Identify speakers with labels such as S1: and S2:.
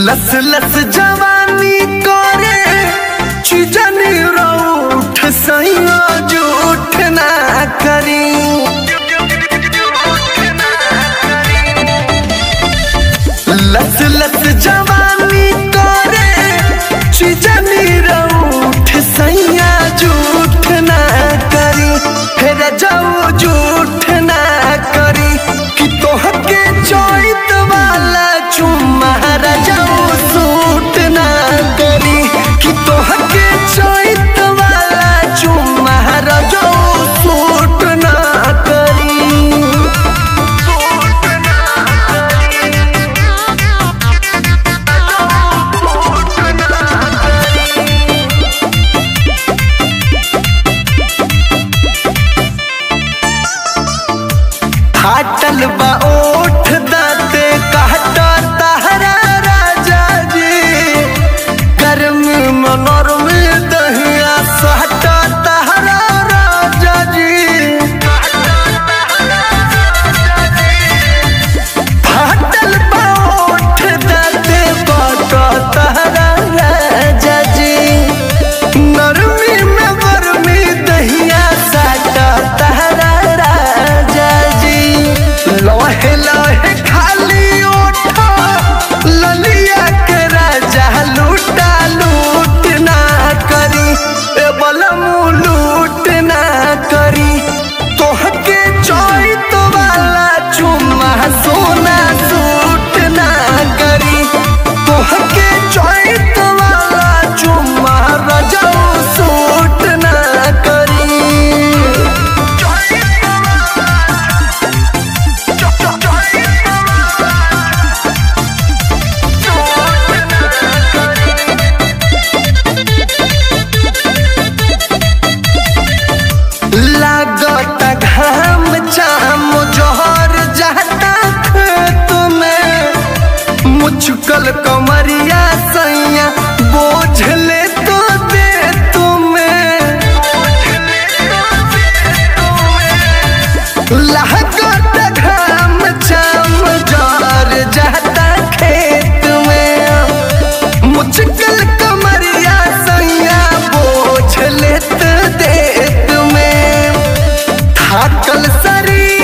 S1: लस लस जवानी करे चुजनी रूठ सैया जूठ ना करी लस लस जवानी करे चुजनी रूठ सैया जूठ ना करी फिर जाऊ जूठ ना करी कि तोहके चोइत वाला चुम्मा जाऊ सूट ना करी कि तोहके चोइत वाला चुम्मा जाऊ सूट ना करी फाटल बा ओठ दाते कहता तहरा राजा जी गर्म मनोर में दहिया सहता तहरा राजा जी फाटल बा ओठ दाते कहता तहरा राजा जी नरमी में गरमी दहिया साटा तहरा राजा जी लोहे लोहे खाली ओठा ललिया के राजा लूटा लूट ना करी ए बलमू लूट ना करी तोहके चोइत वाला चुम्मा सोना सूट ना करी तोहके चोइत वाला चुम्मा रजऊ सूट ना करी लागत घाम चाम जोहर जाता खेत में मुचकल कमरिया सैया बोझ ले तो दे तुम्हें लागत घाम चाम जोहर जाता खेत में मुचकल कमरिया सैया बोझ लेत देत में थाकल शरीर